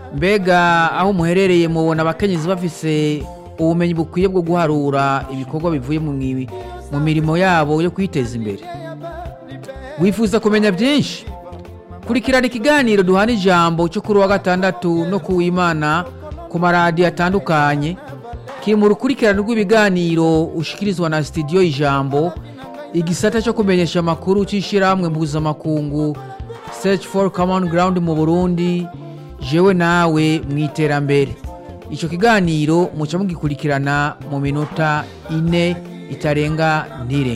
mbega aho muherereye mubona abakenyezi bafise ubumenyi bukwiye bwo guharura ibikorwa bivuye mu mwi- mu mirimo yabo yo kwiteza imbere wifuza kumenya byinshi kurikirana ikiganiro duhana ijambo cyo kuri wa gatandatu no ku w'imana ku maradiyo atandukanye kiri mu rukurikirane rw'ibiganiro ushikirizwa na sitidiyo ijambo igisata cyo kumenyesha amakuru cy'ishyirahamwe mpuzamakungu search for common ground mu burundi jewe nawe mu iterambere icyo kiganiro muca mugikurikirana mu minota ine itarenga ntirenga